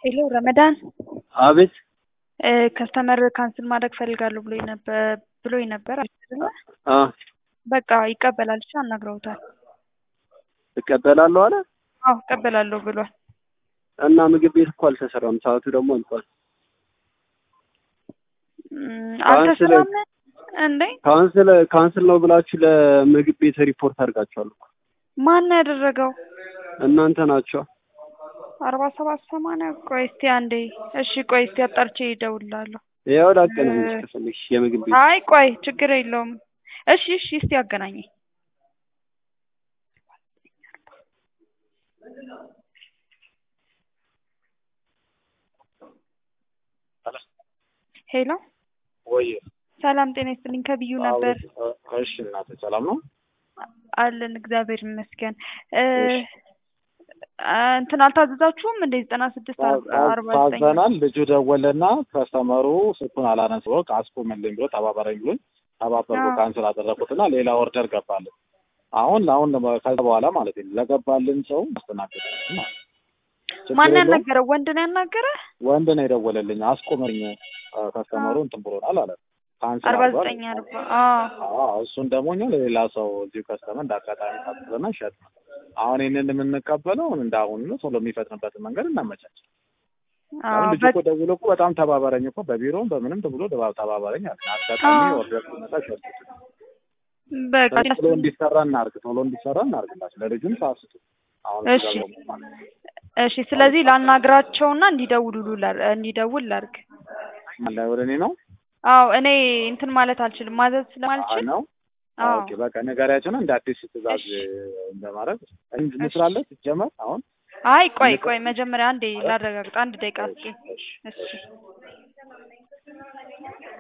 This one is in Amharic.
ሄሎ ረመዳን አቤት ከስተመር ካንስል ማድረግ ፈልጋለሁ ብሎኝ ነበር ብሎኝ ነበር አይደለ? አ በቃ ይቀበላል ብቻ አናግረውታል። እቀበላለሁ አለ አዎ እቀበላለሁ ብሏል። እና ምግብ ቤት እኮ አልተሰራም፣ ሰዓቱ ደግሞ አልቋል። እም፣ ካንስል- አልተሰራም እንዴ? ካንስል ካንስል ነው ብላችሁ ለምግብ ቤት ሪፖርት አድርጋችኋል እኮ ማን ነው ያደረገው? እናንተ ናቸው። አርባ ሰባት ሰማንያ ቆይ እስቲ አንዴ እሺ ቆይ እስቲ አጣርቼ እደውልልሃለሁ። ያው ላገናኝሽ ከፈለግሽ የምግብ ቤት አይ ቆይ ችግር የለውም። እሺ እሺ እስቲ አገናኘኝ። ሄሎ ወይ ሰላም ጤና ይስጥልኝ ከብዩ ነበር እሺ እናቴ ሰላም ነው አለን እግዚአብሔር ይመስገን እ እሺ። አ፣ እንትን አልታዘዛችሁም እንደ ዘጠና ስድስት አርባ ዘጠኝ ታዘናል ልጁ ደወለና ከስተመሩ ስልኩን አላነሳ ብሎ አስቁምልኝ ብሎ ተባበረኝ ብሎኝ ተባበርኩ አዎ። ካንስል አደረኩትና ሌላ ኦርደር ገባልን አሁን አሁን ከዛ በኋላ ማለት ነው ለገባልን ሰው ማስተናገድ ነው። ችግር ማን የለውም። ያናገረው ወንድ ነው ያናገረ ወንድ ነው የደወለልኝ አስቁምልኝ አ፣ ከስተመሩ እንትን ብሎናል አለ ካንስል አርባ አድርጓል። ዘጠኝ አርባ አዎ አዎ እሱን ደግሞ እኛ ለሌላ ሰው እዚሁ ከስተመር እንደ አጋጣሚ ታዘዘና ሸጥ ነው። አሁን ይህንን የምንቀበለው እንደ አሁን ነው። ቶሎ የሚፈጥንበትን መንገድ እናመቻች። አዎ አሁን ልጁ እኮ ደውሎ እኮ በጣም ተባበረኝ እኮ በቢሮም በምንም ብሎ ደባ- ተባበረኝ አለ። አጋጣሚ አዎ። ኦርደር ሲመጣ ሸጡት። በቃ ቶሎ እንዲሰራ እናርግ፣ ቶሎ እንዲሰራ እናርግላቸው። ለልጁም ሳስቱ አሁን እሺ። እዛ ደግሞ ማለት ነው። እሺ ስለዚህ ላናግራቸውና እንዲደውሉ እንዲደውል ላርግ ማን ላይ ወደ እኔ ነው አዎ እኔ እንትን ማለት አልችልም ማዘዝ አ- ስለማልችል ነው አዎ ኦኬ በቃ ነጋሪያቸውን እንደ አዲስ ትእዛዝ እሺ። እንደማድረግ እንስራለን ሲጀመር አሁን አይ ቆይ ቆይ መጀመሪያ አንዴ ላረጋግጥ አንድ ደቂቃ እስኪ እሺ እሺ